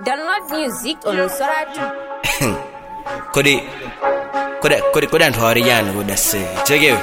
Download music on Soratu. kodi kodi kodi kodi anthu awaliyani kodi ase chekewe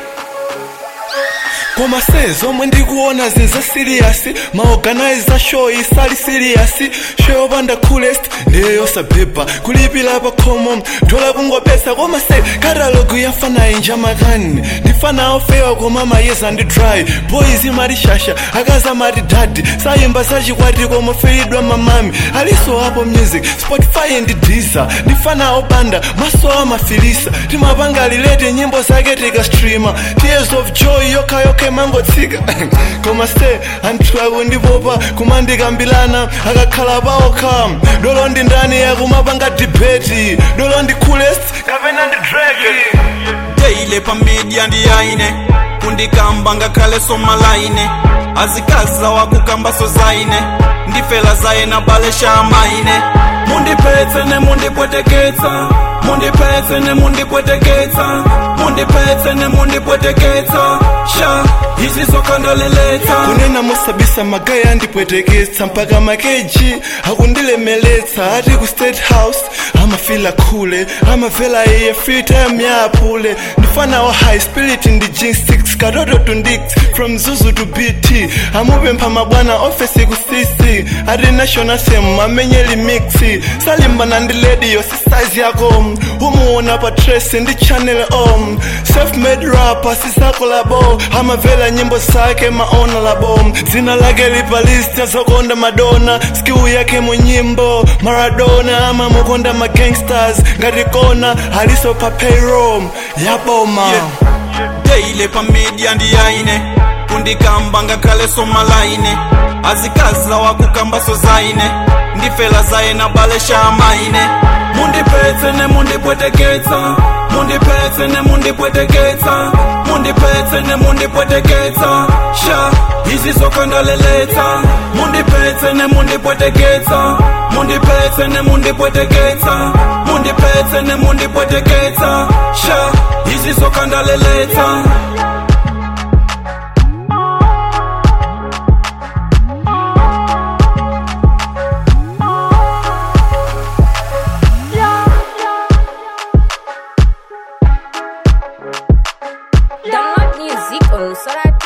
koma se zomwe ndikuona zinza siriyasi maorganiza show isali siriyasi show yopanda coolest ndiye yosabhebha kulipira pa khomo thola kungopesa koma se katalogu yafana inja makani ndifana ofewa koma mayeza ndi dry boys imati shasha akaza mati dadi sayimba zachikwati koma feidwa mamami aliso apo music spotify ndi deezer ndifana opanda maso amafilisa timapanga lilete nyimbo zake tikastreama tears of joy yokhayokha mangotsika koma se anthu akundipopa kumandikambilana akakhala paokha dolo ndi ndani yakumapanga debeti dolo ndi coolest kapena ndi drake teile pamedia ndiyaine kundikamba ngakhale somalaine azikaza wakukambaso zaine ndifela zaye na balesha amaine mundipetse ne mundipweteketsa mundipetse ne mundipweteketsa mundipetse ne mundipweteketsa sha izi zokandaleletsa kunena mosabisa magaya andipweteketsa mpaka makeji akundilemeletsa ati ku state house amafila khule amavela iye free time yaapule ndifana wa high spirit ndi jin 6 katoto to ndix from zuzu to bt amupempha mabwana ofesi ku cc ati national sem amenyeli mixi salimbana ndi lediyo si size yako umuona pa trace ndi channel om self-made rapper sisakolabo amavela nyimbo zake maonalabo dzina lake lipa list azokonda madona skill yake mu nyimbo maradona amamukonda magangsters ngati kona aliso pa payroll yaboma teile pamedia ndiyaine kundikamba ngakhale somalaine azikaza wakukambaso zaine ndifela zaye na balesha amaine mundipetse ne mundipweteketsa mundipetse ne mundipweteketsa mundipetse ne mundipweteketsa sha izi zokandaleletsa mundipetse ne mundipweteketsa mundipetse ne mundipweteketsa mundipetse ne mundipweteketsa sha izi zokandaleletsa Download music on Soratu.